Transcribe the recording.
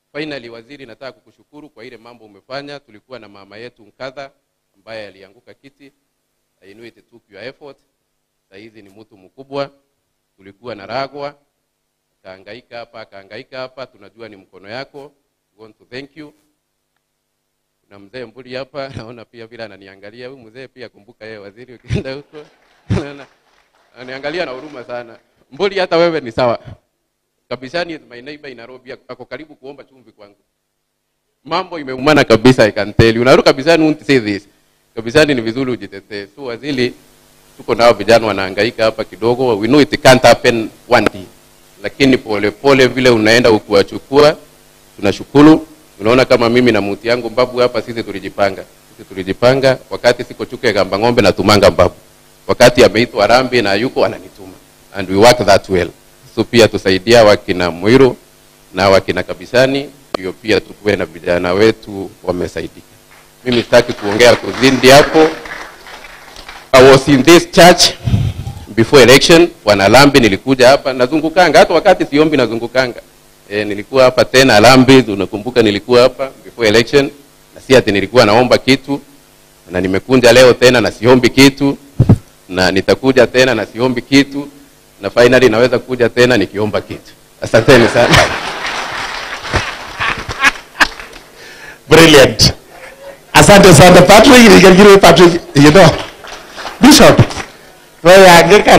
Finally, waziri, nataka kukushukuru kwa ile mambo umefanya. Tulikuwa na mama yetu Nkadha ambaye alianguka kiti. I know it took your effort. Saa hizi ni mtu mkubwa. Tulikuwa na Ragwa akahangaika hapa akahangaika hapa, tunajua ni mkono yako. We want to thank you. Kuna mzee Mbuli hapa, naona pia vile ananiangalia. Huyu mzee pia kumbuka yeye waziri, ukienda huko Naona ananiangalia na huruma sana. Mbuli, hata wewe ni sawa. Kabishani is my neighbor in Nairobi, ako karibu kuomba chumvi kwangu. Mambo imeumana kabisa, I can tell you. Unaruka Kabishani won't say this. Kabishani ni vizuri ujitetee. So waziri, tuko nao vijana wanahangaika hapa kidogo. We know it can't happen one day. Lakini pole pole vile unaenda ukiwachukua, tunashukuru. Unaona kama mimi na muti yangu Mbabu hapa, sisi tulijipanga. Sisi tulijipanga wakati siko chuke gamba ng'ombe na tumanga Mbabu. Wakati ameitwa Rambi na yuko ananituma. And we work that well. So pia tusaidia wakina Mwiru na wakina Kabishani, ndio pia tukuwe na vijana wetu wamesaidika. Mimi sitaki kuongea kuzindi hapo. I was in this church before election, Bwana Lambi, nilikuja hapa nazungukanga, hata wakati siombi nazungukanga. E, nilikuwa hapa tena Lambi, unakumbuka nilikuwa hapa before election, na si ati nilikuwa naomba kitu, na nimekunja leo tena na siombi kitu, na nitakuja tena na siombi kitu, na finally naweza kuja tena nikiomba kitu. Asanteni sana. Brilliant. Asante sana Patrick, Patrick, you know. Bishop, wewe angeka